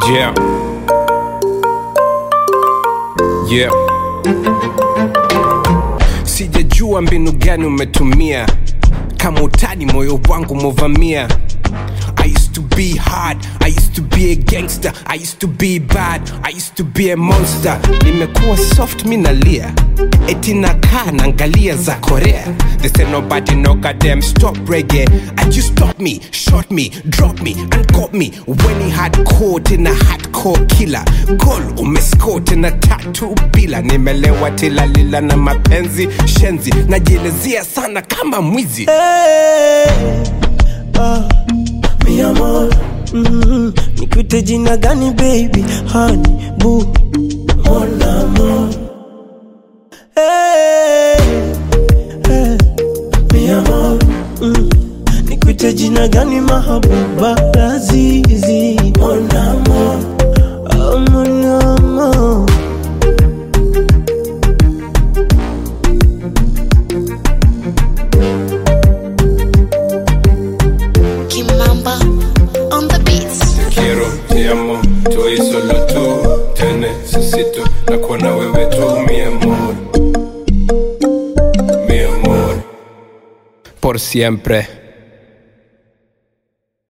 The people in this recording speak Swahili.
Yeah. Yeah. Sijajua mbinu gani umetumia kama utani moyo wangu movamia I used to be hard, I used to be a gangster, I used to be bad, I used to be a monster. Nimekuwa soft minalia, eti nakaa naangalia za Korea. They say nobody no goddamn stop reggae. And you stop me, shot me, drop me, and got me when he had caught in a hardcore killer. Goal umescore tena tatu bila, nimelewa tilalila na mapenzi shenzi, najielezea sana kama mwizi. mi amor mm, nikuite jina gani baby honey boo mon amor hey, hey, mi amor mm, nikuite jina gani mahabuba lazizi mon amor oh, mon amor Kimamba on the beats. quiero, te amo, tú y solo tú te necesito, na kuona wewe tu mi amor, mi amor, por siempre.